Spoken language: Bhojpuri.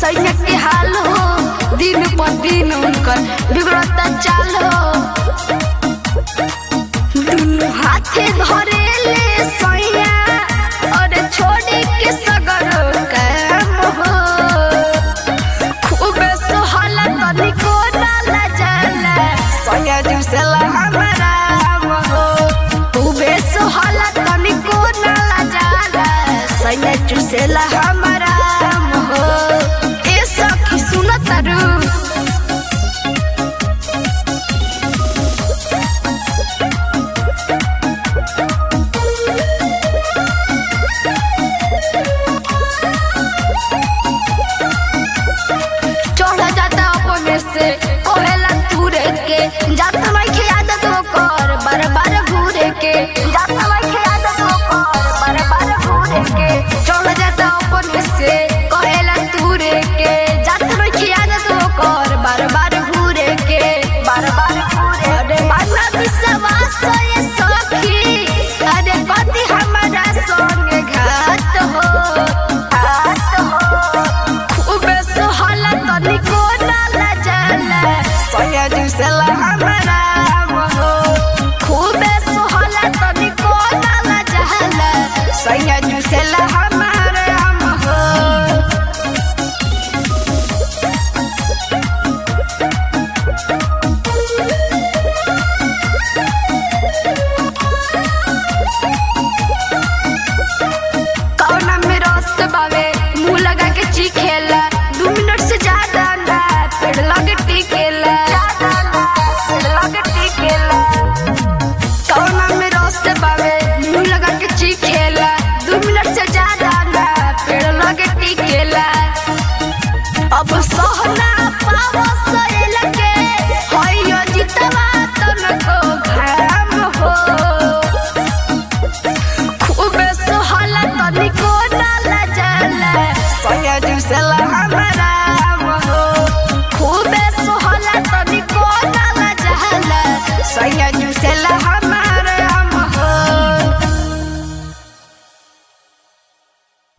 सैनिक के हाल हो दिन पर दिन उनकर बिगड़ता चाल हो दुनु हाथे धरे ले सैया और छोड़ी के सगर काम हो खूबे सोहला तनिको डाला जाला सैया जुसेला हमारा हो खूबे सोहला तनिको डाला जाला सैया जुसेला हमारा हो ए सखी सुनत रू चढ़ जाता अपने से कोहेला तूरे के जाता मैं के आदत वो कर बार बार घूरे के जाता मैं के आदत वो कर बार बार घूरे के चढ़ जाता अपने से कोहेला तूरे के जाता मैं के आदत वो कर बार बार घूरे के बार बार घूरे अरे माना विश्वास ये सखी अरे कति हमारा संग घात हो घात हो खूबे सोहला तनिको डाला जाला सैया जुसेला हमारा हो खूबे सोहला तनिको डाला जाला सैया जुसेला हमारा हो कौना में रस बावे मुंह लगा के चीखेला दू मिनट से ज्यादा ना पेड़ लगे टिकेला पेड़ लगे टिकेला कौना में रस बावे मुंह लगा के चीखेला दू मिनट से ज्यादा ना पेड़ लगे टिकेला अब सहना पाव सहेल के हइयो जितवा तनको घाम हो खूबे सोहला तनिको डाला जाला सैया जुसेला